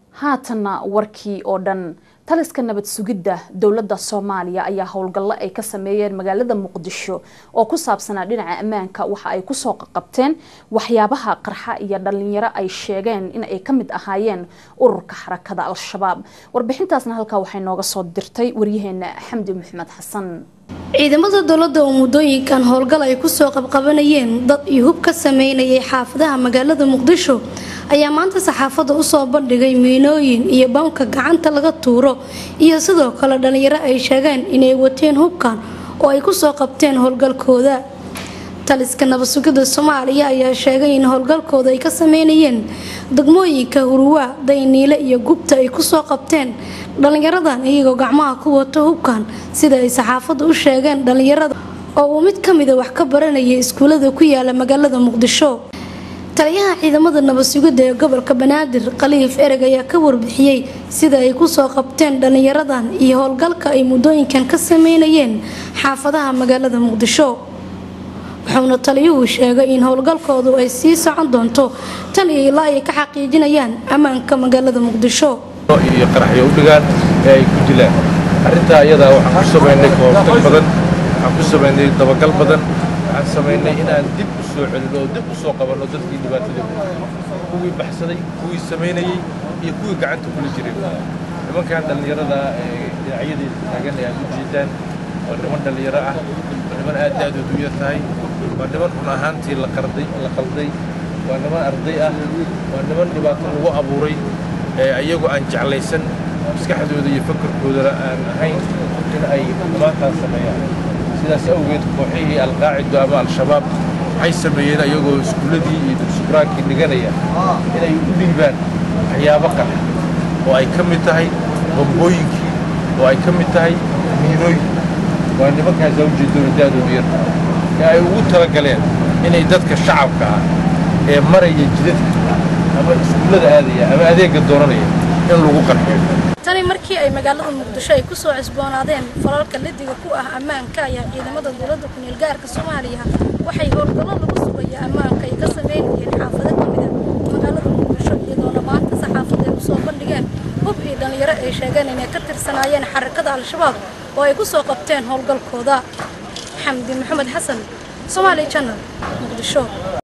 haatanna warkii oo dhan taliska nabad sugidda dowladda soomaaliya ayaa howlgallo ay ka sameeyeen magaalada muqdisho oo ku saabsanaa dhinaca ammaanka waxa ay kusoo qaqabteen waxyaabaha qarxa iyo dhalinyaro ay sheegeen in ay ka mid ahaayeen ururka xarakada al-shabaab warbixintaasna halkaa waxay nooga soo dirtay waryaheena xamdi maxamed xasan ciidamada dowladda oo muddooyinkan howlgal ay kusoo qabqabanayeen dad iyo hub ka sameynayay xaafadaha magaalada muqdisho ayaa maanta saxaafadda usoo bandhigay miinooyin iyo bamka gacanta laga tuuro iyo sidoo kale dhalinyaro ay sheegeen inay wateen hubkan oo ay kusoo qabteen howlgalkooda taliska nabadsugidda soomaaliya ayaa sheegay in howlgalkooda ay ka sameynayeen degmooyinka huruwaa dayniile iyo gubta ay kusoo qabteen dhalinyaradan iyagoo gacmaha ku wato hubkan sida ay saxaafadda u sheegeen dhalinyarada oo uu mid ka mida wax ka baranayay iskuulada ku yaala magaalada muqdisho taliyaha ciidamada nabadsugidda ee gobolka banaadir khaliif ereg ayaa ka warbixiyey sida ay kusoo qabteen dhalinyaradan iyo howlgalka ay muddooyinkan ka sameynayeen xaafadaha magaalada muqdisho wuxuuna taliyuhu sheegay in howlgalkoodu ay sii socon doonto tan iyo ilaa ay ka xaqiijinayaan ammaanka magaalada muqdisho iyo qaraxyo u dhigaan ee ay ku dilaan arrintaa iyadaa waxaan ku samaynay koobtag badan waxaan ku samaynay dabagal badan waxaan samaynay inaan dib u soo celino oo dib u soo qabanno dadkii dhibaatada kuwii baxsaday kuwii samaynayey iyo kuwii gacanta kula jiray nimankan dhallinyarada ee dhinacyadii taagan ee aad u jeedaan waa niman dhallinyaro ah waa niman aad da-doodu u yar tahay waa niman run ahaantii la qarday la qalday waa niman arday ah waa niman dhibaato lagu abuuray ee ayagu aan jeclaysan maskaxdooda iyo fakarkoodana aan ahayn in ay xumaantaas sameeyaan sidaas awgeed kooxihii alqaacido ama al-shabaab waxay sameeyeen ayagoo iskuulladii iyo dugsubraankii dhiganaya inay u dhiibaan waxyaabo qax oo ay ka mid tahay bambooyinkii oo ay ka mid tahay miinooyin waa nimankaas awjeedooda da-dooda yar ee ay ugu talagaleen inay dadka shacabka ah ee maraya jidadka ama iskuullada aadaya ama adeegga doonanaya in lagu qarxiyo tani markii ay magaalada muqdisho ay kusoo cusboonaadeen falalka ladiga ku ah ammaanka ayaa ciidamada dowladda ku-meel gaarka soomaaliya waxay howlgallo lagu sugaya ammaanka ay ka sameynayeen xaafado ka mida magaalada muqdisho iyadoona maanta saxaafadda ay usoo bandhigeen hub iyo dhalinyaro ay sheegeen inay ka tirsanaayeen xarakada al-shabaab oo ay kusoo qabteen howlgalkooda xamdi maxamed xasan soomaali janal muqdisho